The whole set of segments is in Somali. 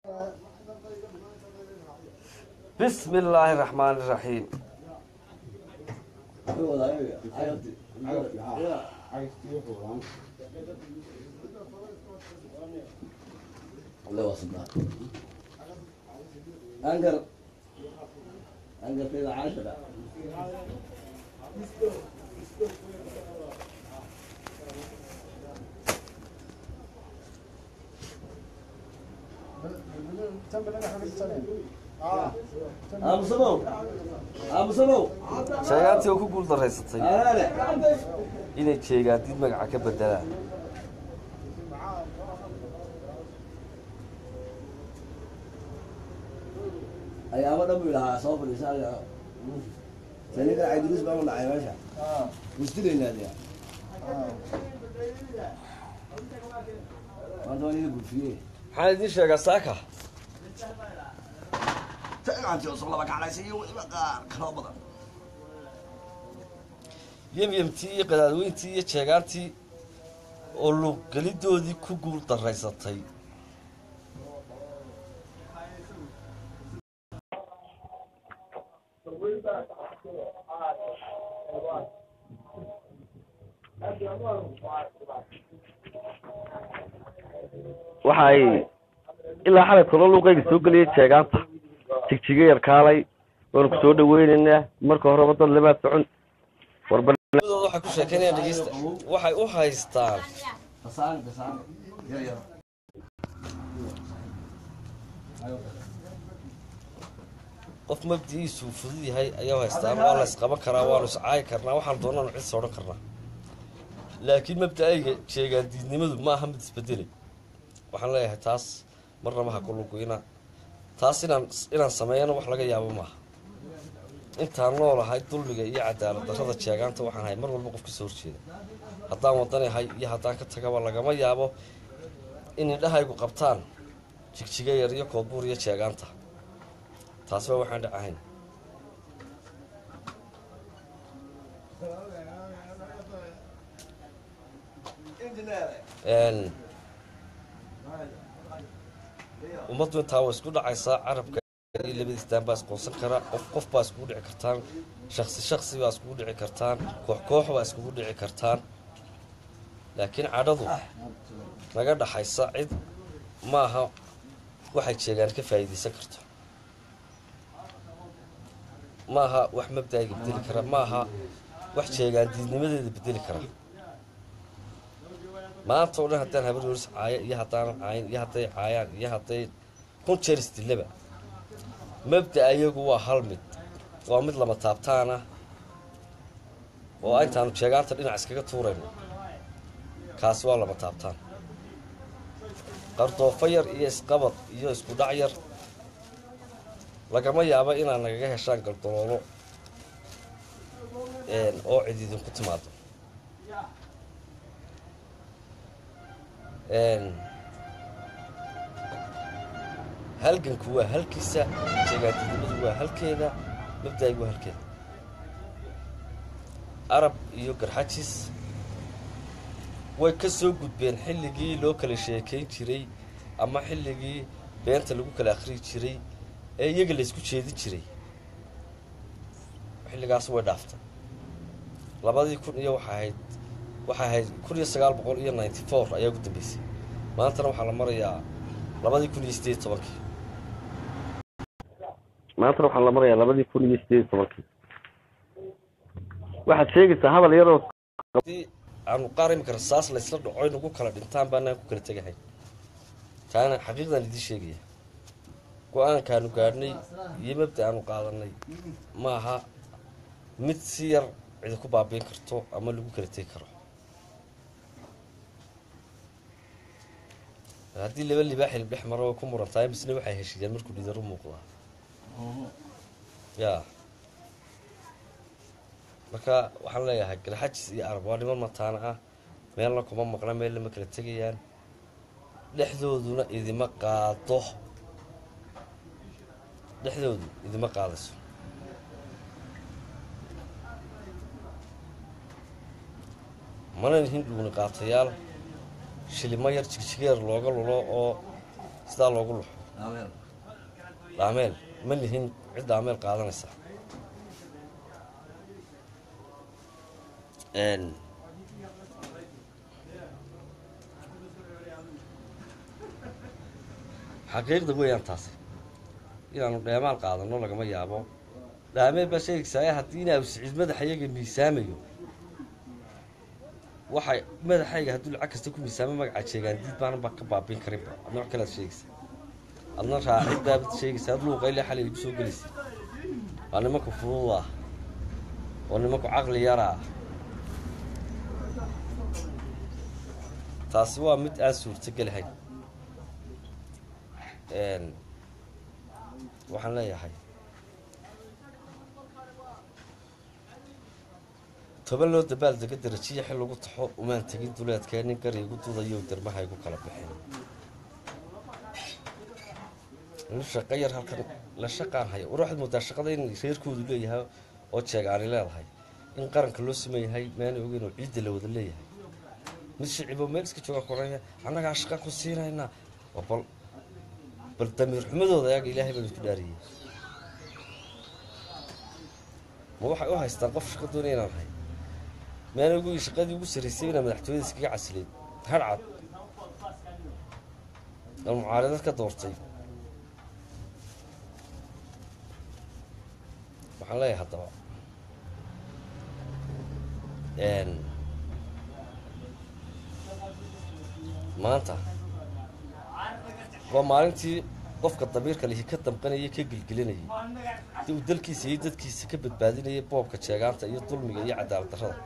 bismi illaahi raxmaani raxiim أنقر أنقر في العشرة أبو صبو أبو صبو sheegaantii oo ku guul daraysatay أنا inay jeegaantid magaca ka bedelaan أيام دم لها صوب الإنسان سنين قاعد يدرس بقى من عياشة مستري نادي ما أنت وين يقول فيه maxaan idiin sheegaa saaka تقعد توصل لك على شيء ويبقى كلام بدن yemyemtii iyo qadaadweyntii iyo jeegaantii oo luuqgelidoodii ku guul daraysatay waxay ilaa xalay tolo luuqayga soo geliyay jeegaanta jigjiga yar kaalay waanu ku soo dhaweynaynaa marka horeba dad lamaa socon warbanadooda waxay ku sheekeynayaan dhegeysta waxay u haystaan تصان تصان يا يا qof mabdi'iisu fudud yahay ayaa haystaan waa la isqaban karaa waanu iscaayi karnaa waxaan doonaanu cid sodhan karnaa laakiin mabda'ayga sheegaan diidnimadu ma aha mid isbedelay waxaan leeyahay taas marnaba ha ku lugoyna taas inaan inaan sameeyana wax laga yaabo maaha intaan noolahay dulmiga iyo cadaalad darrada jeegaanta waxaan ahay mar walba qof ka soo horjeeda haddaan wadanahay iyo haddaan ka tagaba lagama yaabo in indhahaygu qabtaan jigjiga yar iyo koodbuur iyo jeegaanta taasi waa waxaan dhacahayn Een, ummaddu intaa waa isku dhacaysaa carabka iyo labadiistaan baa isqoonsan kara qof qof baa iskugu dhici kartaan shaksi shaksi baa iskugu dhici kartaan koox koox baa iskugu dhici kartaan laakiin cadhadu naga dhaxaysa cid maaha waxay jeegaan ka faa'iidaysan karto maaha wax mabda'ayga bedeli kara maaha wax jeegaan diidnimadeeda bedeli kara maanta oo dhan haddaan habar yoris caaya iyo haddaan caayin iyo hadday caayaan iyo hadday kun jeer isdilaba mabda ayagu waa hal mid waa mid lama taabtaana oo intaanu jeegaanta dhinac iskaga tuurayno kaasi waa lama taabtaan qardoofo yar iyo isqabad iyo isku dhac yar lagama yaabo inaad nagaga heshaan galdaloolo een, oo cid idinku timaado Een, halganku waa halkiisa jeegaantinimadu waa halkeeda mabda'aygu waa halkeeda arab iyo garxajis way ka soo gudbeen xilligii loo kala sheekayn jiray ama xilligii beenta lagu kala akhriyi jiray ee iyaga la isku jeedin jiray xilligaas way dhaaftay labadii kun iyo waxay ahayd waxay ahayd kun iyo sagaal boqol iyo ninety four ayaa ugu dambeysay maantana waxaa la marayaa labadii kun iyo sideed tobankii maantana waxaa la marayaa labadii kun iyo sideed tobankii waxaad sheegaysaa hadal yaroo haddii aanu qaar imika rasaas la isla dhaco nagu kala dhintaan baanaan ku kala tegahay taana xaqiiqdan idiin sheegaya go-aankaanu gaadhnay iyo mabda aanu qaadanay maaha mid si yar cidi ku baabiin karto ama lagu kala tegi karo haddii laba libaax hilib dhex maro way ku murantahay misna waxay heshiiyeen markuu dhidar u muuqdaa ya marka waxaan leeyahay galxajis iyo arab waa niman mataana ah meelna kuma maqna meelna ma kala tegayaan dhexdooduna idima qaado dhexdoodu idima qaadayso mana nihin dhuuni qaatayaal shilimo yar jigjigeer looga lulo oo sidaa loogu luxo Ameen. dhaameel ma lihin cid dhaameel qaadanaysa Een, xaqiiqda weeyaan taasi inaanu dheemaal qaadano lagama yaabo dhaameel baa sheegaysaa haddii inaa siciid madaxayaga miisaamayo waxay madaxayga hadduu lacag kasta ku miisaamo magaca jeegaan diid baanan baa ka baabin karinba adna wax kalead sheegaysa adna raacid baabad sheegaysa ad luuqayle xalay igu soo gelaysa waa nimanku fudud ah waa nimanku caqli yara ah taasi waa mid aan suurtogelahayn Een, waxaan leeyahay toban loo dabaal dega darajiya xil lagu taxo umaan tegin duleedkee nin gari igu dudayo dermaha igu kala baxeen nin shaqo yar halkan la shaqaan haya war waxaad moodaa shaqada in reerkoodu leeyahay oo jeegaani leedahay in qaranka loo sameeyahay maana ogeyn oo ciidda la wada leeyahay mid shiciboo meel iska jooga koraya annagaa shaqa ku siinaynaa oo bal bal damiir xumadooda ayaga ilaahay baan isku dhaariyey ma waxay u haystaan qof shaqo doonaya inaan hay maana ugu shaqadii ugu sarraysay inaa madaxtooyada iskaga casileyd harcad oo mucaaradad ka doortay waxaan leeyahay haddaba Een, maanta waa maalintii qofka damiirka lihi ka damqanayay ka gelgelinayay si uu dalkiisa iyo dadkiisa ka badbaadinayay boobka jeegaanta iyo dulmiga iyo cadaalad darrada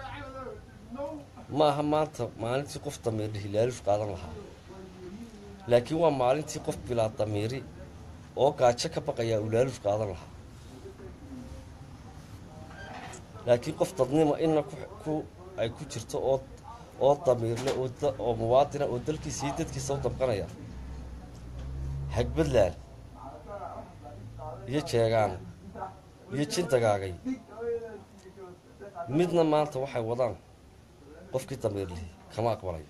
ma aha maanta maalintii qof damiir lihi laalush qaadan lahaa laakiin waa maalintii qof bilaa damiiri oo gaajo ka baqayaa uu laalush qaadan lahaa laakiin qof dadnimo inna ku ku ay ku jirto oo oo damiirle oo da- oo muwaadina oo dalkiisa iyo dadkiisa u damqanaya hagbadlaan iyo jeegaan iyo jindagaagay midna maanta waxay wadaan qofkii damiir lihi kama aqbalay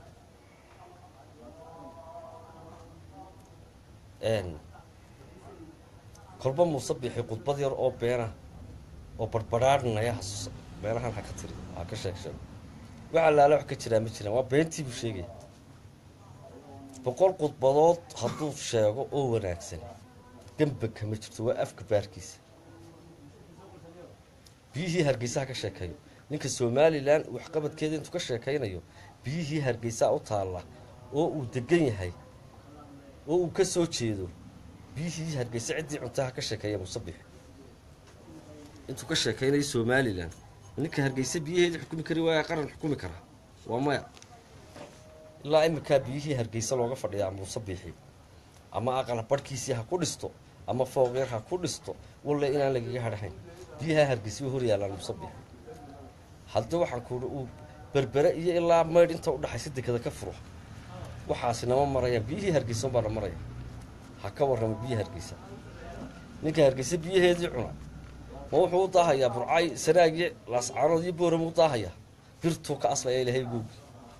Een, kolba muuse bixi khudbad yar oo beena oo barbadhaadhnaya hasus meelahan ha ka tiri ha ka sheeg sheeg wax allaale wax ka jiraa ma jiraan waa beentii buu sheegaya boqol khudbadood hadduu sheego oo wanaagsan dembe kama jirto waa afka baarkiisa biyihii hargeysa ha ka sheekeeyo ninka somalilan waxqabadkeeda intuu ka sheekaynayo biyihii hargeysa u taalla oo uu degan yahay oo uu ka soo jeedo biyihii hargeysa ciddii cuntaha ka sheekeeya musabix intuu ka sheekaynayo somalilan ninka hargeysa biyaheedii xukumi kari waaya qaran xukumi kara waa maya ilaa iminkaa biyihii hargeysa looga fadhiyaa muuse biixi ama aqal barhkiisii ha ku dhisto ama fooq yar ha ku dhisto walle inaan lagaga hadhahayn biyaha hargeysa way hor yaallaan muuse biixi haddii waxaan kuuhi uu berbere iyo ilaa maydh inta udhaxaysa dekada ka furo waxaasi nama marayaan biyihii hargeysa unbaana maraya ha ka warramo biyihi hargeysa ninka hargeysa biyaheedii cuna ma wuxuu u daahayaa burcay sanaagii laascaanood iyo boorama u daahayaa birtuu ka aslaya ilaahay googi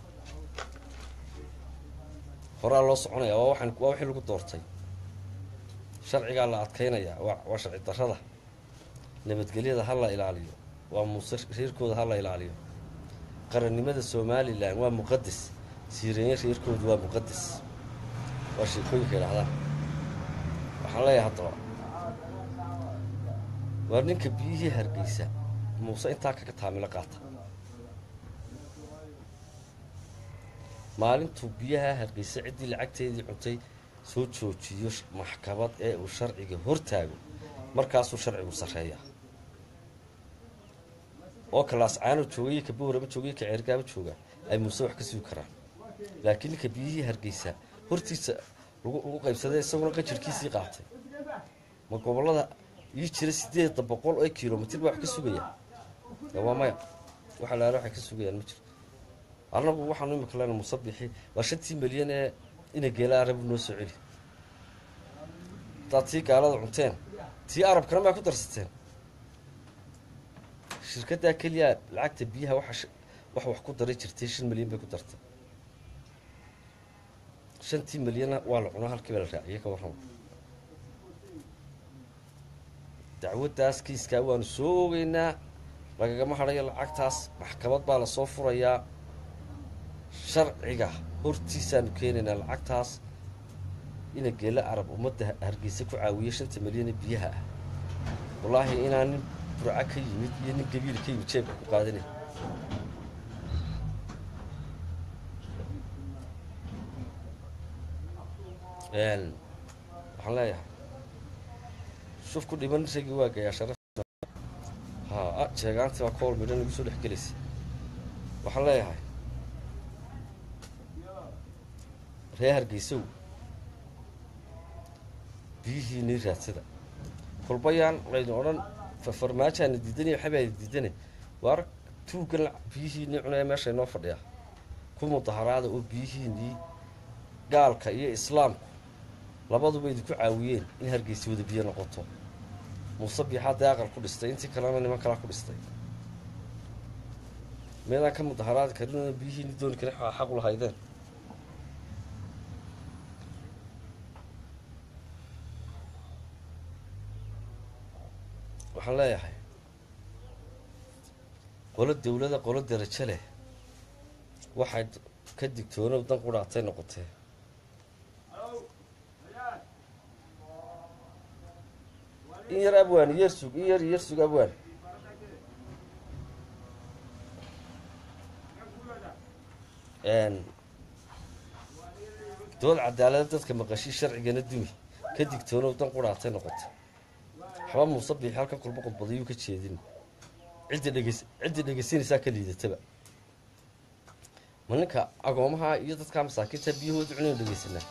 horaa loo soconaya waa waxaan waa wixii lagu doortay sharcigaa la adkaynayaa waa waa sharci darrada nabadgelyada ha la ilaaliyo waa muuse reerkooda ha la ilaaliyo qarannimada somalilan waa muqadas siireeye reerkoodu waa muqadas waa sheekooyinka idhahdaan waxaan leeyahay haddaba waa ninka biyihii hargeysa muuse intaa kaga taamilo qaata maalintuu biyaha hargeysa ciddii lacagteedii cuntay soo joojiyo sh- maxkamad ee uu sharciga hortaago markaasuu sharcigu sarreeyaa oo kalaascaano joogay ka boorama joogay ka ceergaaba jooga ay muuse wax ka sugi karaan laakiin ninka biyihii hargeysa hortiisa lagu lagu qaybsaday isaguna qajirkiisii qaatay ma gobollada ii jira sideeda boqol oo kilomitir baa wax ka sugaya dee waa maya wax alaala waxay ka sugayaan ma jiro annagu waxaanu imika lena musabixi waa shantii milyan ee ina geela arabu noo soo celi haddaad tii gaalada cunteen tii arabkana maa ku darsateen shirkaddaa keliya lacagta biyaha waxa sh- wax wax ku daray jirtay shan milyan bay ku dartay shantii milyana waa la cunaa halkii baa la raaciyay ka warrama dacwaddaas kiiskaa waanu soo ogeynaa lagagama hadhayo lacagtaas maxkamad baa lasoo furayaa sharciga hortiisaanu keenaynaa lacagtaas ina geela arab ummadda hargeysa ku caawiya shanta milyan ee biyaha ah wallaahi inaan nin burca ka yimid iyo nin gabiil ka yimid jeebka ku qaadanay waxaan leeyahay shuf ku dhiman ragii waa gayaa sharaf ha jeegaantii baa kool midhan igu soo dhex gelaysa waxaan leeyahay ree hargeysow biyihiinii raadsada kolbayaan laynu odhan farmaajaana diidanaya waxabaada diidane waar tuuggan biyihiinii cunaya meesha inoo fadhiya ku mudaharaada oo biyihiinii gaalka iyo islaamku labaduba idinku caawiyeen in hargeysa wada biyo noqoto muuse biixaadee aqal ku dhistay intii kalena niman kalaa ku dhistay meedaan ka mudaharaadi karin biyihiini dooni karin xaqu lahaydeen waxaan leeyahay qolo dawlada qolo darajo leh waxay ka digtoonow dan qudhaatay noqotee in yar abwaan iyar sug in yar iyar sug abwaan dood cadaalada dadka maqashii sharcigana dumi ka digtoonow dan qudhaatay noqotay waxba muuse biixi halkan kulba qodbadayuu ka jeedin cidda dhegeys cidda dhegeysanaysaa ka liidataba ma ninka agoomaha iyo dadkaa masaakiinta biyahooda cunaynu dhegeysanaa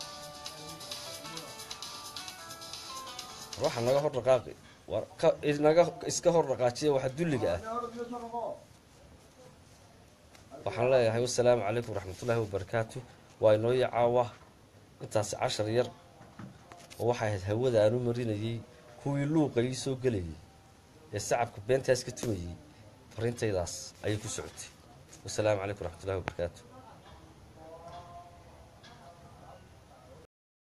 waxa naga hor dhaqaaqi war ka naga iska hor dhaqaajiya waxa dulliga ah waxaan leeyahay wasalaamu calaykum waraxmatullaahi wabarakaatu waa inoo yacaawa intaasi cashar yar oo waxay ahayd hawada aanu marinayey kuwii luuqa ii soo gelayay ee sacabka beentaas ka tumayey farintaydaas ayay ku socotay wasalaamu calaykum waraxmatullahi wabarakaatu